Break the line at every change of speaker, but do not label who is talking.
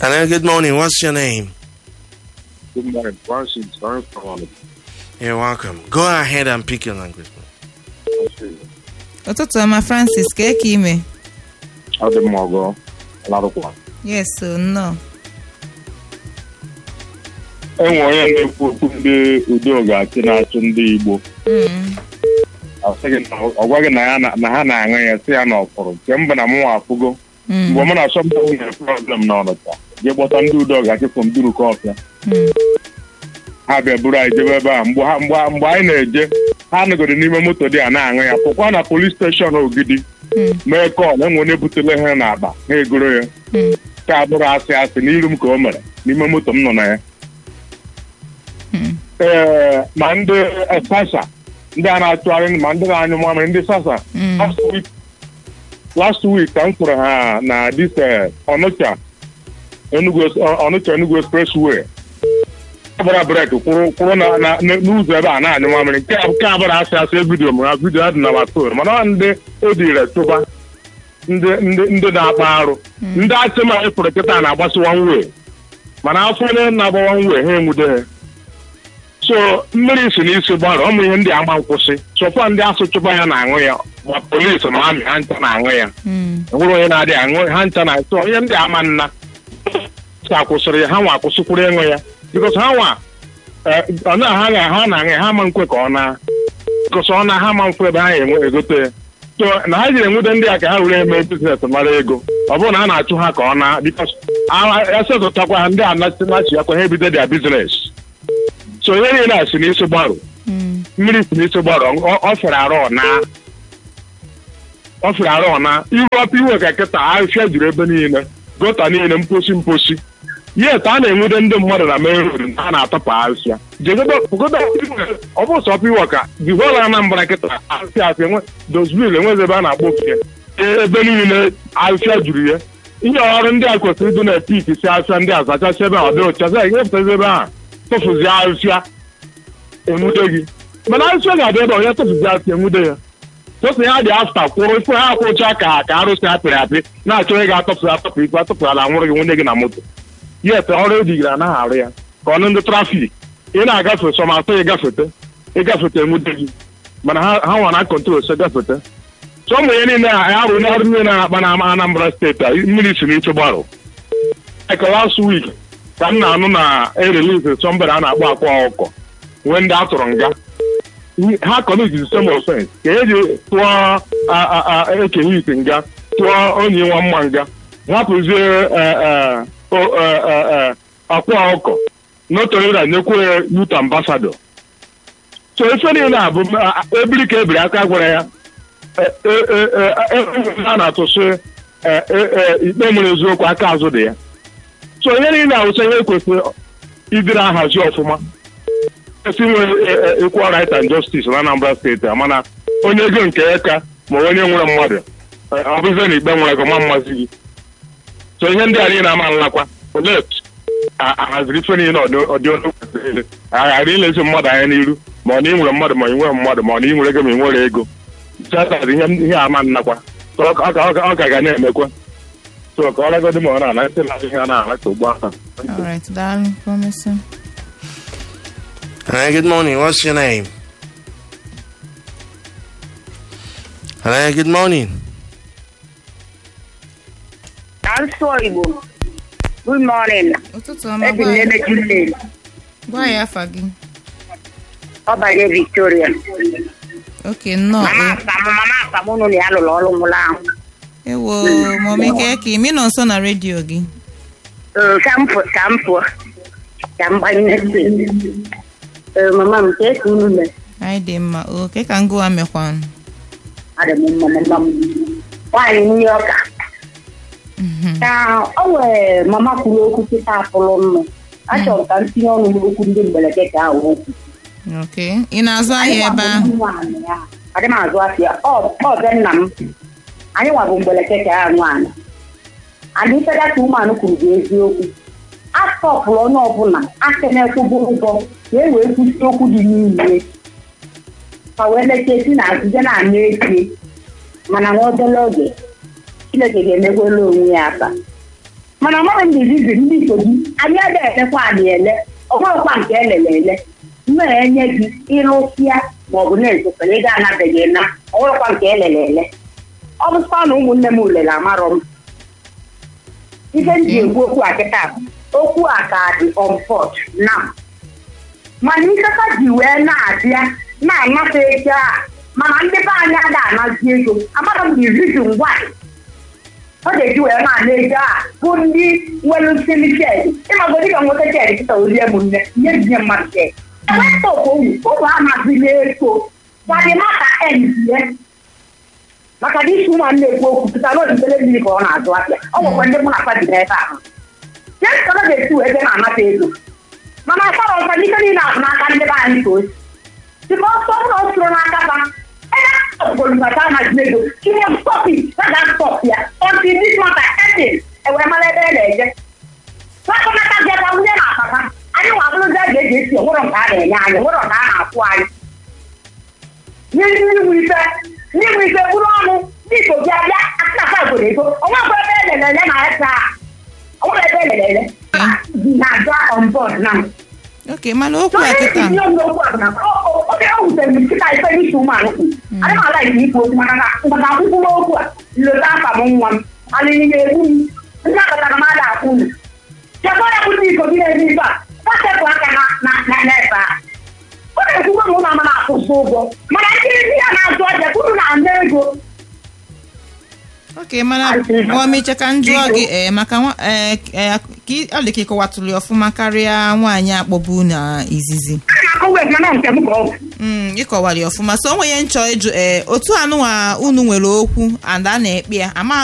Hello, good morning. What's your name?
Good morning, Francis. I'm from
You're welcome. Go ahead and pick your language.
ụtụtụ ọma francis ka eke ime
Ọ dị mma ọgọ larụkwa.
yes o nnọọ
Enwe onye na-ekwu okwu ndị udo ga-achị na-achụ ndị Igbo.
Mm,
Ọ sịghị na ọ gwaghị na ya na na ha na-aṅụ ya sị ya na ọfụrụ nke mba na mụnwa afụgo
mm,
mgbe mụ na asọmpi nwere problem na ọnụcha jee gbọta ndị udo ga-achị fụ mbiruka ọfịa
mm,
ha bịa buru anyị jebe ebe a mgbe ha mgbe mgbe anyị na-eje ha nọgoro n'ime moto dị a na-aṅụ ya pụkwa na polis steshọn Ogidi
mm,
mee kọl enwe onye butele ha n'akpa ha egoro ya
mm,
ka abụrụ asị asị n'iru m ka o mere n'ime moto m nọ na ya
mm.
ee ma ndị eh, sasa ndị a na-atụgharị ma ndị na-anyụ mamịrị ndị sasa
Mm.
last week last week ka m kwụrụ ha na dis eh, ọnụcha enugu ọ- ọnụcha enugu expressway agbara brek kwụrụ kwụrụ na- na- na- n'ụzọ ebe a na-anyụ mamịrị nke a- nke abụrụ asị asị vidiyo m ha vidiyo adị na watol mana ọ ndị edire tụba ndị ndị ndị na-akpa arụ ndị achị ma ịfụrụ kịta na-agbasi wanwe mana afọ onye na-agba wanwe ha enwude ha so mmiri si n'isi gbara ụmụ ihe ndị agba nkwụsị sọkwa ndị asụchụba ya na-aṅụ ya ma polisi ma amị ha ncha na-aṅụ ya
Mm,
enwere onye na-adịghị aṅụ ha ncha na so ihe ndị ama nna sa kwụsịrị ya ha nwa akwụsịkwuru ịṅụ ya bikos ha nwa eh, ọ na ha ga- ha na-aṅụ ya ha ma nkwe ka ọ na bikos ọ na ha ma mfu ebe ha enwe egote ya so na ha jiri enwude ndị a ka ha were eme biznes mara ego ọ bụrụ na a na-achụ ha ka ọ na bikos esetụtakwa ha ndị a nachi akwa ha ebido dia biznes so ihe niile a si n'isi gbarụ
mm,
mmiri si n'isi gbarụ ọ ọ fere arụ ọna ọ fere arụ ọna iru ọpụ iwe ka kịta ahịhịa juru ebe niile gota niile mposi mposi yet a na-enwude ndị mmadụ na main road ha na-atọpụ ahịhịa jegodo ọ bụ sọ ọpụ iwe ka divola anambra kịta ahịhịa asị enwe dozbil enwezi ebe a na-agba ofe ebe niile ahịhịa juru ya ihe ọrụ ndị a kwesịrị ịdụ na epik si ahịhịa ndị a zachasị ebe a ọ dị ụcha sị nyepụtazi ebe a tụfuzi ahịhịa enwude gị mana ahịhịa ga-abịa ebe onye tụfuzi ahịhịa enwude ya tụpụ ya dị afta kwụrụ ife ha kwụcha ka ka arụsị apịrị apị na-achọ onye ga-atọpụ atọpụ ikpe atọpụrụ na nwụrụ gị nwunye gị na moto yet ọrụ edigiri anaghị arụ ya ka ọnụ ndị trafik ị na-agafe sọmatọ ịgafete ịgafete enwude gị mana ha ha nwa na kọntrol so gafete so ụmụ ihe niile a arụ n'ọrụ niile na-akpa na Anambra steeti a mmiri si n'iche gbarụ like last week ka m na-anụ na erelize sọmbere a na-akpọ akwa ọkụkọ nwee ndị a tụrụ nga ha kọmizi some offense ka eji tụọ a- a- a- ekenye ite nga tụọ onye nwa mma nga hapụzie eh, eh, o- eh, eh, eh, akwa ọkụkọ notorera nyekwa ya youth ambassador so ife niile a bụ a- a- ebiri ka ebiri aka gwara ya eh, eh, eh, eh, eh, a na-atụsị eh, eh, eh, ikpe nwere eziokwu aka azụ dị ya so ihe niile awụsa ihe kwesịrị idiri ahazi ọfụma esi nwere equal right and justice na Anambra steeti a mana onye ego nke ya ka ma onye nwere mmadụ eh, ọ bụzie na ikpe nwere gị ma mmasị gị so ihe ndị a niile ama nlakwa olet ahaziri ife niile ọdị ọdị ọnụ kwesịrị ile aghara ilezi mmadụ anya n'iru ma ọ na ị nwere mmadụ ma ị nwere mmadụ ma ọ na ị nwere ego ma ị nwere ego chatazi ihe ihe ama nnakwa so ọ ka- ọ ka- ọ ka- ọ ka ga na-emekwa so ka ọ lagodi ma ọ na-ana ntị na ihe a na-ala ka ugbu ahụ
all right daalụ promise
Hello, good morning. What's your name? Hello, good morning.
Asụsụ Igbo. Good morning.
ụtụtụ ọma
Ebi m
gwa
n'ebe Chile.
gwa ya afa gị
Ọbanye Victoria.
oke nnọọ
Mama
o.
aka m mama aka m nụ na ya lụrụ ọrụ nwụrụ ahụ.
ewo mọmi ka imi nọ nso na redio gị
Ee, ka m pụọ ka m pụọ. Ka m gbanye ntị. Ee, mama m ka esi unu mee.
anyị dị mma o ke ka ngụwa mekwanụ
Adị m mma mama m. Nwaanyị nri ọka. Ka o nwere mama kwuru okwu kịta apụrụ nnụ. Achọrọ ka m tinye ọnụ n'okwu ndị mberede ka ahụ okwu.
ok ị na-azụ ahịa ebe ahụ
adị m azụ afịa ọ ọ be nna m anyị nwa bụ mgbeleke ka ya nụ ana adị ifeda ka ụmụanụ kwuru bụ eziokwu asọpụrụ onye ọbụla aka na-ekwubu ụgwọ ka e wee kwụsị okwu dị n'ime ka wee lechie si na azụje na-anụ echi mana nwa obere oge chineke ga-emekwela onwe ya aka mana amaghị m izizi ndị iko gị anyị ede elekwa anyị ele ọgwụrụkwa nke elele ele mmere enye gị ịrụsịa maọbụ na-ezofere ego anabeghị na ọgwụrụkwa nke elele ele ọ bụsịkwa na ụmụnne m ulele amarọ m ife m ji ekwu okwu a kịta bụ, okwu a ka dị ọmfọt na mana ikeka ji wee na-abịa na-anafe ego a mana ndị be anyị ada anazi ego amara m izizi ngwa ọ ga-eji wee na-ana ego a bụ ndị nwere nsili shed ịmagodi ka nwoke shed kịta orie m nne nye binye mmadụ shed ewepụtụ owu ụmụ amazila ego gadimaka enzie maka na isi ụmụ na-ekwu okwu pụta n'odibele mmiri ka ọ na-azụ ahịa ọ nwekwa ndị mụ na kwa bido ebe ahụ jes ka ọ ga-esi wee bịa na-anata ego mana asara ọzọ n'ike niile ahụ n'aka ndị be anyị ka o si dịka ọsọ bụrụ ọ soro n'aka ba ebe ọgolubata na ego ihe stọpi a ga-stọp ya ọtị dis mata etin ewere mara ebe e na-eje nakọnata bịakwa nwunye na akpata anyị nwa bụrụzi a ga-eji esi onwere nke a na-enye anyị onwere nke a na-akwụ anyị nye ndị nwe ife ndị nwe ife bụrụ ọnụ ndị igbo bịa bịa atịnaka obodo ego onwe ekwe ebe elelele na esa onwere ebe elelele na-abịa on board na
ok mana okwu a kịta
oge ọ wutere m nkịta ife n'isi ụmụanụ adị m ala ike ikwu okwu maka na maka akwụkwọ okwu a lota afa m nwa m alịrị na-egbu m ndị akọtara m ada akwụ unu chekwa ya bụta iko gị na-ebe ife a kpachapụ aka na na n'ebe a ọ na-ekwukwa m ụlọ ama na-akwụsị ụgwọ mana ndị ndị ya na-azụ ọja unu na-ana ego
ok mana mọmiche ka m jụọ gị ee maka nwa- ee, ee, ka ị- ọ dị ka ịkọwatụrụ ya ọfụma karịa nwaanyị akpọbu na izizi
a na-akọwa mana nke m ka ọ bụ
Mm, ịkọwara ya ọfụma so onwe ya nchọ ịjụ ee otu anụnwa unu nwere okwu and a na-ekpe ya ama